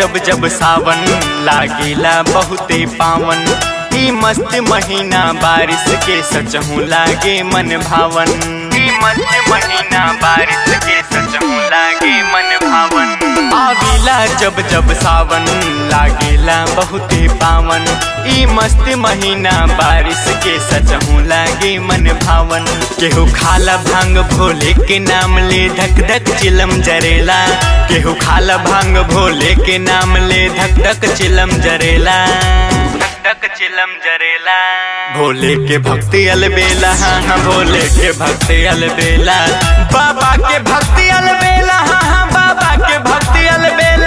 जब जब सावन लागेला बहुते पावन ई मस्त महीना बारिश के सचहू लागे मन भावन ई मस्त महीना बारिश के सचहू लागे मन भावन आविला जब जब सावन लागेला बहुते पावन ई मस्त महीना बारिश के सचहू लागे मन भावन केहू खाला भांग भोले के नाम ले धक धक चिलम जरेला केहू खाला भांग भोले के नाम ले धक धक चिलम जरेला धक धक चिलम जरेला भोले के भक्ति अलबेला हाँ हाँ भोले के भक्ति अलबेला बाबा के भक्ति अलबेला हाँ हाँ बाबा के भक्ति अलबेला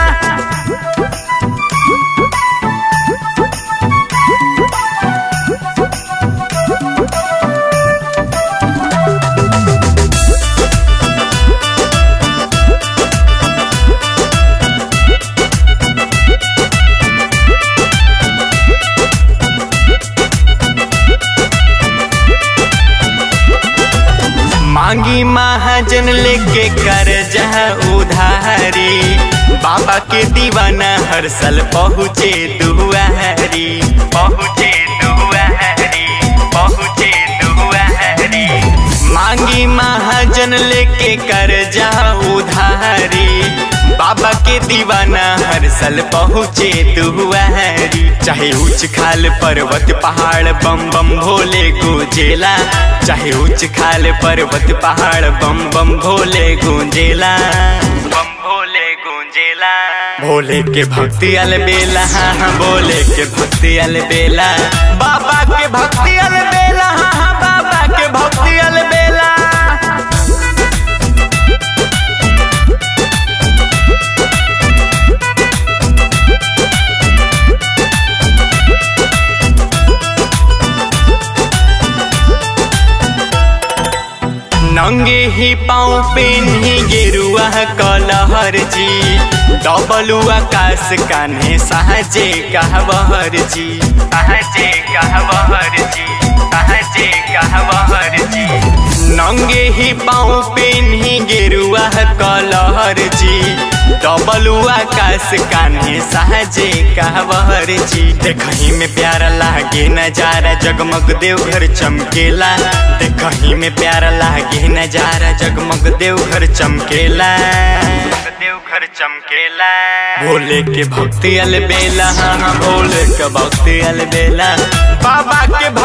मांगी महाजन लेके कर जहाँ उधारी बाबा के दीवाना हर साल पहुँचे दुआरी पहुँचे दुआरी पहुँचे दुआरी मांगी महाजन लेके कर जहाँ उधारी बाबा के दीवाना हर साल पहुँचे दुआरी चाहे ऊंच खाल पर्वत पहाड़ बम बम भोले गुंजेला चाहे ऊंच खाल पर्वत पहाड़ बम बम भोले गुंजेला बम भोले गुंजेला भोले के भक्ति अलबेला हाँ हाँ भोले के भक्ति अलबेला बाबा के भक्ति अलबेला हाँ हाँ बाबा के भक्ति अलबेला नंगे ही पाँव पेन ही गेरुआ कलहर जी डबलू आकाश कान्हे सहजे कहबहर जी सहजे कहबहर जी सहजे कहबहर जी नंगे ही पाँव पेन ही गेरुआ कलहर जी डबलू आकाश कान्हे सहजे कहबहर जी देखही में प्यारा लागे नजारा जगमग देवघर चमकेला देखही में प्यारा लागे नजारा जगमग देवघर चमकेला देवघर चमकेला भोले के भक्ति अलबेला हाँ हाँ भोले के भक्ति अलबेला बाबा के